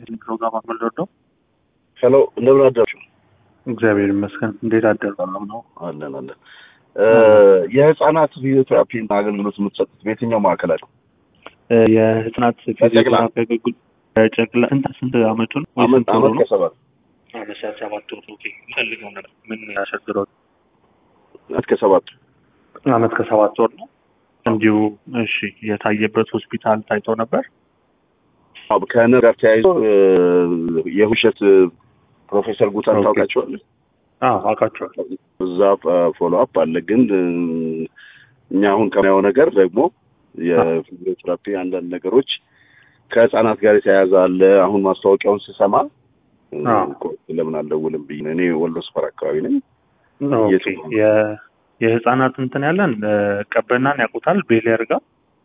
ይህን ፕሮግራም አመልወደው ሄሎ እንደምን አደራችሁ? እግዚአብሔር ይመስገን። እንዴት አደሩ? ሰላም ነው አለን አለን። የህፃናት ፊዚዮቴራፒ አገልግሎት የምትሰጡት በየትኛው ማዕከል አለ? የህፃናት ፊዚዮቴራፒ አገልግሎት ጨቅላ እንታ ስንት አመቱ ነው? ወይ አመት ስንት ወሩ አመት ነው? ከሰባት አመት ሰባት ወሩ። ኦኬ ፈልገው ነበር። ምን ያሸግረው? አመት ከሰባት አመት ከሰባት ወር ነው። እንዲሁ እሺ፣ የታየበት ሆስፒታል ታይቶ ነበር። አዎ፣ ከነር ጋር ተያይዞ እ፣ የውሸት ፕሮፌሰር ጉታን ኦኬ። ታውቃቸዋለህ? አዎ አውቃቸዋለሁ። እዛ ፎሎ አፕ አለ። ግን እ፣ እኛ አሁን ከምናየው ነገር ደግሞ የፊዚዮቴራፒ አንዳንድ ነገሮች ከህፃናት ጋር የተያያዘ አለ። አሁን ማስታወቂያውን ስሰማ እ፣ አዎ። ቆይ ለምን አልደውልም ብዬ ነው። እኔ ወሎ ስፈር አካባቢ ነኝ። ኦኬ የቱ ነው? የ- የህፃናት እንትን ያለን እ፣ ቀበናን ያውቁታል። ቤሌር ጋር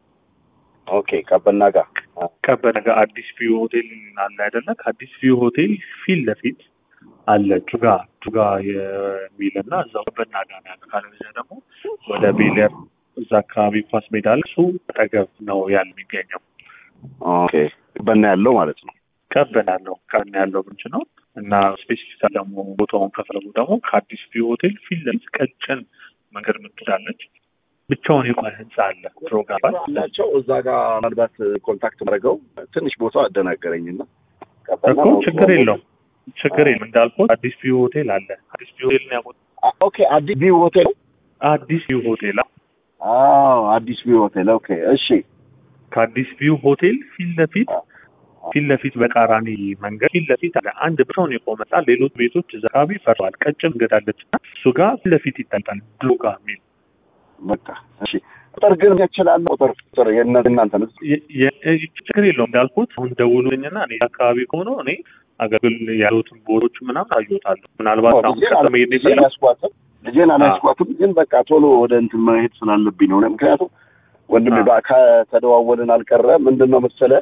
ኦኬ ቀበና ጋር ቀበና ጋር አዲስ ቪው ሆቴል አለ አይደለ? ከአዲስ ቪው ሆቴል ፊት ለፊት አለ ጁጋ ጁጋ የሚልና እዛው ቀበና ጋር ነው ያለው። ካለበለዚያ ደግሞ ወደ ቤሌር እዛ አካባቢ ኳስ ሜዳ አለ። እሱ አጠገብ ነው ያለ የሚገኘው። ኦኬ ቀበና ያለው ማለት ነው። ቀበና ያለው ቀበና ያለው ብንች ነው እና ስፔሲፊካ ደግሞ ቦታውን ከፈለጉ ደግሞ ከአዲስ ቪው ሆቴል ፊት ለፊት ቀጭን መንገድ ምትዳለች ብቻውን የቆመ ህንፃ አለ ፕሮግራም አላቸው እዛ ጋር ምናልባት ኮንታክት ማድረገው ትንሽ ቦታው አደናገረኝና ቀበና እኮ ችግር የለውም ችግር የለም እንዳልኩት አዲስ ቪው ሆቴል አለ አዲስ ቪው ሆቴል ነው ያውቁት አ- ኦኬ አዲስ ቪው ሆቴል አዲስ ቪው ሆቴል አዎ። አዎ አዲስ ቪው ሆቴል ኦኬ እሺ ከአዲስ ቪው ሆቴል ፊት ለፊት ፊት ለፊት በቃራኒ መንገድ ፊት ለፊት አለ አንድ ብቻውን የቆመ ህንፃ ሌሎች ቤቶች እዛ አካባቢ ፈርሰዋል ቀጭን መንገድ አለች እና እሱ ጋር ፊት ለፊት ይታጣል ድሮጋ የሚል በቃ እሺ ቁጥር ግን ይችላል ቁጥር ቁጥር የእነ- የእናንተ ነው የ- የ- ችግር የለውም እንዳልኩት አሁን ደውሉልኝና እኔ አካባቢ ከሆነ እኔ አገልግል ያሉትን ቦታዎች ምናምን አዩታለሁ ምናልባት አሁን ልጄን ቀጥታ አላ- መሄድ ልጄን ይፈላል አላስኳትም ልጄን አላስኳትም ግን በቃ ቶሎ ወደ እንትን መሄድ ስላለብኝ ነው ምክንያቱም ወንድሜ አዎ። በ- ከተደዋወልን አልቀረ ምንድን ነው መሰለ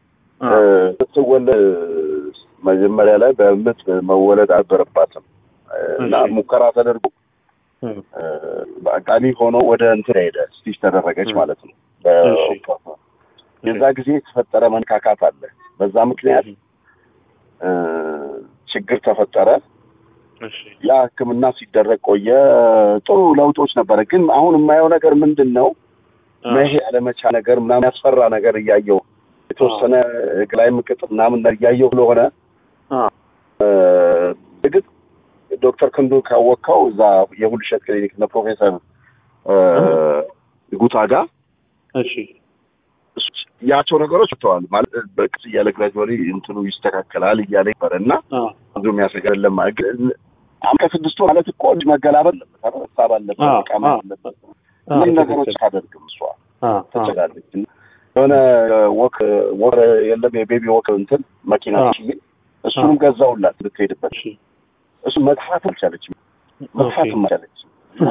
ስትወለድ መጀመሪያ ላይ በምጥ መወለድ አልነበረባትም እና እሺ። ሙከራ ተደርጎ በአጋጣሚ ሆኖ ወደ እንትን ሄደ ስቲች ተደረገች እ። ማለት ነው። እሺ። በኦፕራሲዮን የዛ ጊዜ የተፈጠረ መንካካት አለ። በዛ ምክንያት እ፣ ችግር ተፈጠረ። እሺ ያ ሕክምና ሲደረግ ቆየ። ጥሩ ለውጦች ነበረ። ግን አሁን የማየው ነገር ምንድን ነው መሄድ ያለመቻል ነገር ምናምን ያስፈራ ነገር እያየው የተወሰነ እግር ላይ ምቅጥ ምናምን ነገር እያየው ስለሆነ አ እ፣ እርግጥ ዶክተር ክንዱ ካወቅከው እዛ የሁልሸት ክሊኒክ እነ ፕሮፌሰር እ፣ ጉታ ጋር እሺ እሱ- ያቸው ነገሮች ተዋል ማለት በቅስ እያለ ግራጅዋሊ እንትኑ ይስተካከላል እያለ ነበር እና አ ብዙ የሚያስገር ለማ ግን አሁን ከስድስት ወር ማለት እኮ ልጅ መገላበጥ አለበት አይደል? ሀሳብ አለበት አዎ፣ መቃም አዎ። አለበት አ ምን ነገሮች አታደርግም እሷ አ አ ትችላለች እና የሆነ ወክ ወር የለም የቤቢ ወክ እንትን መኪና አዎ። ትችይ እሱንም ገዛውላት ልትሄድበት እሺ እሱ መጥፋት አልቻለችም መጥፋት ኦኬ። አልቻለችም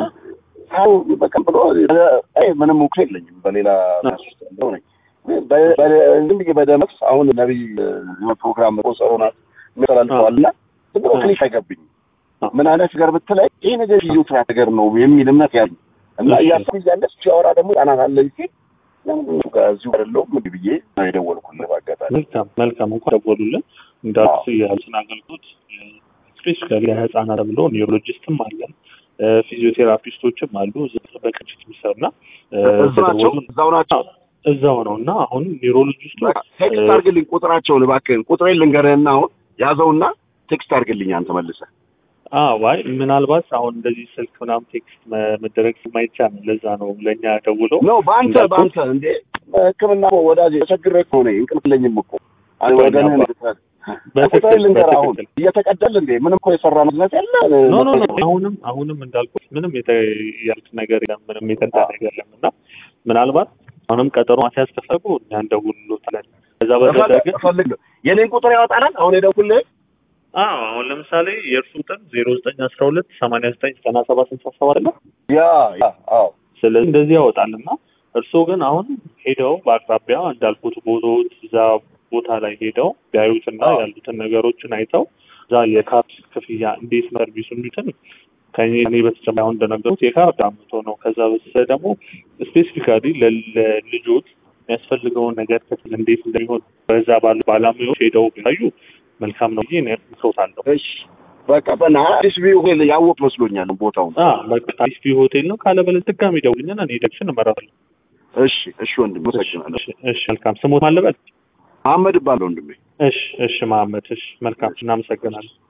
ሰው በቀን ብሎ አይ ምንም እኮ የለኝም በሌላ ነፍስ ውስጥ ያለው ነኝ በ- በ- ዝም ብዬ በደመስ አሁን ነቢይ የሆነ ፕሮግራም ቆጸሮናት የሚያስተላልፈዋል እና ዝም ብሎ አ። ክሊክ አይገብኝም አ። ምን አይነት ነገር ብትለኝ ይህ ነገር ፊዚዮቴራፒ ነገር ነው የሚል እምነት ያለኝ እና እሺ። እያሰብ እያለች ሲያወራ ደግሞ ህጻናት አለኝ ሲል ለምን እሱ ጋር እዚሁ አይደለሁም ምን ብዬ ነው የደወልኩልህ በአጋጣሚ መልካም መልካም እንኳን ደወሉልን እንዳልኩት የህልስን አገልግሎት ስፔሲፊካሊ ለህፃናት ተብሎ ኒውሮሎጂስትም አለን እ፣ ፊዚዮቴራፒስቶችም አሉ እዛ በቅንጅት የሚሰሩና እ፣ እዛው ናቸው ከደወሉ- እዛው ናቸው እዛው ነው እና አሁን ኒውሮሎጂስቱ በቃ ቴክስት አድርግልኝ ቁጥራቸውን እባክህን ቁጥሬን ልንገርህና አሁን ያዘውና ቴክስት አድርግልኝ አንተ መልሰህ ዋይ ምናልባት አሁን እንደዚህ ስልክ ምናምን ቴክስት መ- መደረግ ስለማይቻል ነው። ለዛ ነው ለእኛ ደውለው ነው በአንተ እንዳልኩት- በአንተ እንዴ ሕክምና እኮ ወዳጅ ተቸግሬ እኮ ነኝ እንቅልፍ የለኝም እኮ አይ ወገንህን ልትረዳ በትክክል ቁጥሬን ልንገርህ አሁን በትክክል እየተቀደል እንዴ ምንም እኮ የሰራ መስለት ያለ ኖ ኖ ኖ አሁንም አሁንም እንዳልኩት ምንም የተ- ያሉት ነገር የለም ምንም የተንታ ነገር የለም እና ምናልባት አሁንም ቀጠሮ ማስያዝ ከፈለጉ እኛ እንደውልሎታለን። ከዛ በዘለለ ግን እፈልግ ነው የኔን ቁጥር ያወጣናል አሁን የደውልልህ አዎ አሁን ለምሳሌ የእርሱ ቀን ዜሮ ዘጠኝ አስራ ሁለት ሰማንያ ዘጠኝ ዘጠና ሰባት ስልሳ ሰባት አለ ያ ያ አዎ ስለዚህ እንደዚህ ያወጣል እና እርስዎ ግን አሁን ሄደው በአቅራቢያ እንዳልኩት ቦታዎች እዛ ቦታ ላይ ሄደው ቢያዩትና አዎ። ያሉትን ነገሮችን አይተው እዛ የካርድ ክፍያ እንዴት ነው ሰርቪሱ እንዲትን ከኔ እኔ በተጨማሪ አሁን እንደነገሩት የካርድ አምቶ ነው። ከዛ በስተ ደግሞ ስፔሲፊካሊ ለልጆች የሚያስፈልገውን ነገር ክፍል እንዴት እንደሚሆን በዛ ባሉ ባለሙያዎች ሄደው ቢታዩ መልካም ነው ብዬ ሰውታለሁ። እሺ በቃ በና አዲስ ቪው ሆቴል ያወቅ መስሎኛል ቦታውን። በቃ አዲስ ቪው ሆቴል ነው። ካለበለዚያ ድጋሚ ደውልኛና እኔ ደግሽን እመራለሁ። እሺ እሺ ወንድም መሰግናለሁ። እሺ እሺ መልካም ስሞት ማለበል መሐመድ እባላለሁ ወንድሜ። እሺ እሺ መሐመድ እሺ መልካም እናመሰግናለን።